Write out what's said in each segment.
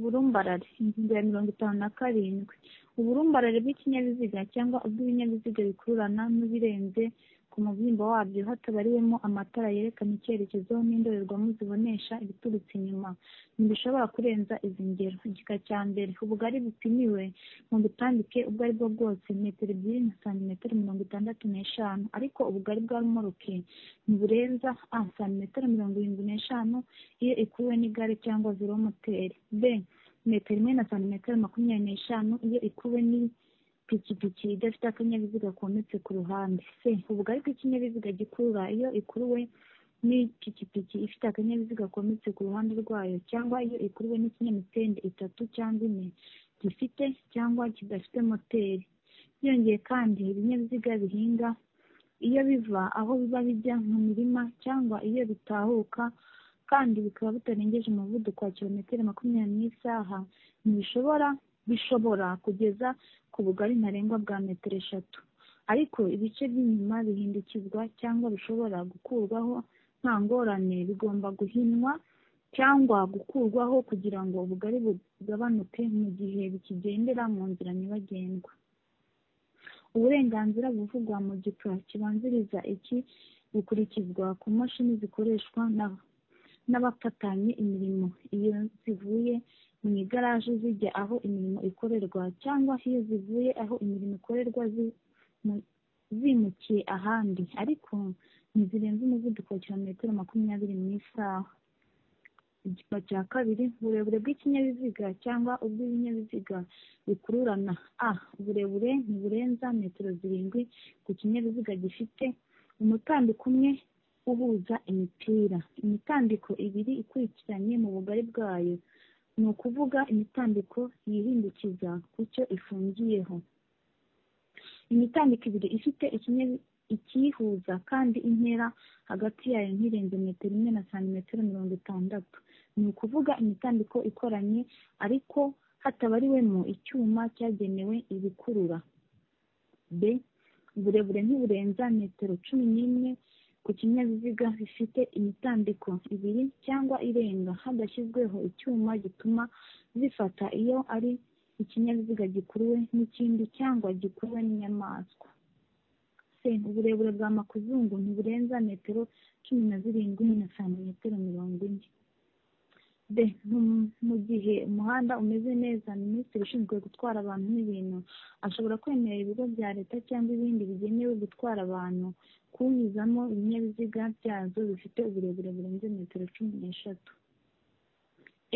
Uburumbarare. Ingingo ya mirongo itanu na karindwi. Uburumbarare bw'ikinyabiziga cyangwa ubw'ibinyabiziga bikururana n'ubirenze ku mubyimba wabyo hatabariwemo amatara yerekana icyerekezo n'indorerwamo zibonesha ibiturutse inyuma, ntibishobora kurenza izi ngero: Igika cya mbere. Ubugari bupimiwe mu butambike ubwo ari bwo bwose, metero ebyiri na santimetero mirongo itandatu n'eshanu, ariko ubugari bwa romoruki ntiburenza a santimetero mirongo irindwi n'eshanu iyo ikuruwe n'igare cyangwa velomoteri, b metero imwe na santimetero makumyabiri n'eshanu iyo ikuruwe n'ipikipiki idafite akanyabiziga kometse ku ruhande, c ubugari bw'ikinyabiziga gikurura iyo ikuruwe n'ipikipiki ifite akanyabiziga kometse ku ruhande rwayo cyangwa iyo ikuruwe n'ikinyamitende itatu cyangwa ine gifite cyangwa kidafite moteri. Byongeye kandi, ibinyabiziga bihinga iyo biva aho biba bijya mu mirima cyangwa iyo bitahuka kandi bikaba bitarengeje umuvuduko wa kilometero makumyabiri mu isaha, ntibishobora bishobora kugeza ku bugari ntarengwa bwa metero eshatu, ariko ibice by'inyuma bihindukizwa cyangwa bishobora gukurwaho nta ngorane, bigomba guhinwa cyangwa gukurwaho kugira ngo ubugari bugabanuke mu gihe bikigendera mu nzira nyabagendwa. Uburenganzira buvugwa mu gika kibanziriza iki bukurikizwa ku mashini zikoreshwa n'abafatanya imirimo iyo zivuye mu igaraje zijya aho imirimo ikorerwa cyangwa iyo zivuye aho imirimo ikorerwa zimukiye ahandi, ariko ntizirenza umuvuduko wa kilometero makumyabiri mu isaha. Igika cya kabiri, uburebure bw'ikinyabiziga cyangwa ubw'ibinyabiziga bikururana a uburebure ntiburenza metero zirindwi ku kinyabiziga gifite umutambiko umwe uhuza imipira, imitambiko ibiri ikurikiranye mu bugari bwayo, ni ukuvuga imitambiko yihindukiza ku cyo ifungiyeho. Imitambiko ibiri ifite ikiyihuza kandi intera hagati yayo ntirenze metero imwe na santimetero mirongo itandatu, ni ukuvuga imitambiko ikoranye ariko hatabariwemo icyuma cyagenewe ibikurura. b uburebure ntiburenza metero cumi n'imwe ku kinyabiziga bifite imitambiko ibiri cyangwa irenga hadashyizweho icyuma gituma zifata iyo ari ikinyabiziga gikuruwe n'ikindi cyangwa gikuruwe n'inyamaswa. c uburebure bwa makuzungu ntiburenza metero cumi na zirindwi na santimetero mirongo ine. d mu gihe umuhanda umeze neza, minisitiri ushinzwe gutwara abantu n'ibintu ashobora kwemerera ibigo bya leta cyangwa ibindi bigenewe gutwara abantu kuwunyuzamo ibinyabiziga byazo bifite uburebure burenze metero cumi n'eshatu.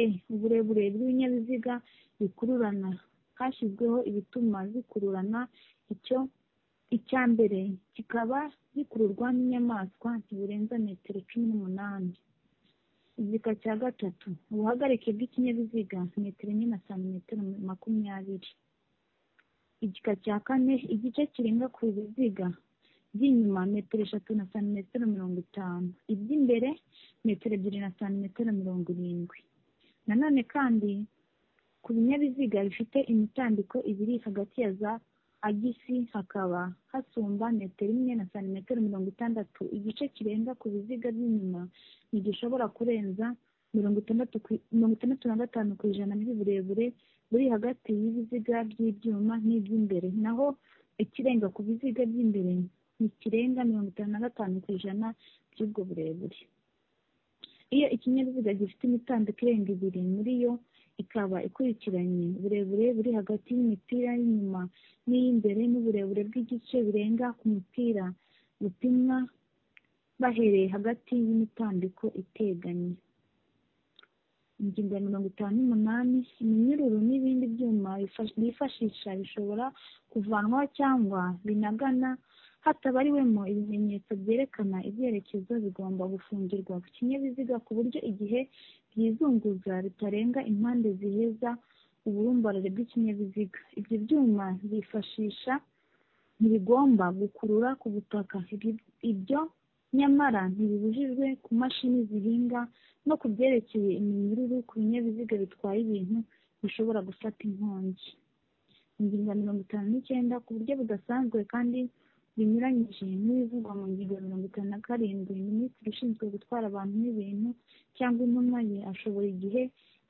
e uburebure bw'ibinyabiziga bikururana hashyizweho ibituma zikururana icyo icya mbere kikaba gikururwa n'inyamaswa ntiburenza metero cumi n'umunani. Igika cya gatatu, ubuhagarike bw'ikinyabiziga metero enye na santimetero makumyabiri. Igika cya kane, igice kirenga ku biziga by'inyuma metero eshatu na santimetero mirongo itanu, iby'imbere metero ebyiri na santimetero mirongo irindwi. Nanone kandi ku binyabiziga bifite imitambiko ibiri hagati ya za agisi hakaba hasumba metero imwe na santimetero mirongo itandatu, igice kirenga ku biziga by'inyuma ntigishobora kurenza mirongo itandatu na gatanu ku ijana by'uburebure buri hagati y'ibiziga by'ibyuma n'iby'imbere, naho ikirenga ku biziga by'imbere ntikirenga mirongo itanu na gatanu ku ijana by'ubwo burebure. Iyo ikinyabiziga gifite imitambiko irenga ibiri muri yo ikaba ikurikiranye, uburebure buri hagati y'imipira y'inyuma n'iy'imbere n'uburebure bw'igice birenga ku mupira bupimwa bahereye hagati y'imitambiko iteganye. Ingingo ya mirongo itanu n'umunani, iminyururu n'ibindi byuma bifashisha bishobora kuvanwaho cyangwa binagana hatabariwemo ibimenyetso byerekana ibyerekezo bigomba gufungirwa ku kinyabiziga ku buryo igihe byizunguza bitarenga impande ziheza uburumbarare bw'ikinyabiziga. Ibyo byuma byifashisha ntibigomba gukurura ku butaka, ibyo nyamara ntibibujijwe ku mashini zihinga no ku byerekeye iminyururu ku binyabiziga bitwaye ibintu bishobora gufata inkongi. Ingingo ya mirongo itanu n'icyenda, ku buryo budasanzwe kandi binyuranyije n'ibivugwa mu ngingo ya mirongo itanu na karindwi, minisitiri ushinzwe gutwara abantu n'ibintu cyangwa intumwa ye ashobora igihe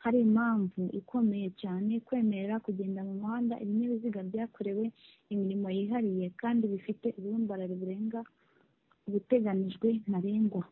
hari impamvu ikomeye cyane kwemerera kugenda mu muhanda ibinyabiziga byakorewe imirimo yihariye kandi bifite ubumbarare burenga ubuteganijwe ntarengwa